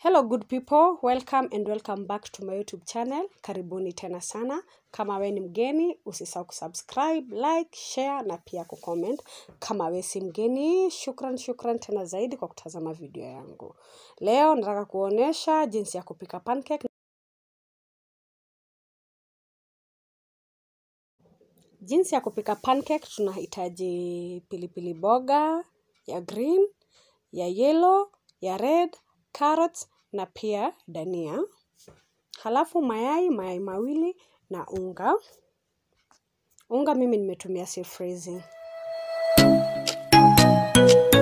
Hello good people, welcome and welcome back to my YouTube channel. Karibuni tena sana. Kama we ni mgeni, usisahau kusubscribe, like, share na pia kucomment. Kama we si mgeni, shukran shukran tena zaidi kwa kutazama video yangu. Leo nataka kuonesha jinsi ya kupika pancake. Jinsi ya kupika pancake tunahitaji pilipili boga ya green, ya yellow, ya red, carrots na pia dania. Halafu mayai, mayai mawili na unga. Unga mimi nimetumia sea freezing.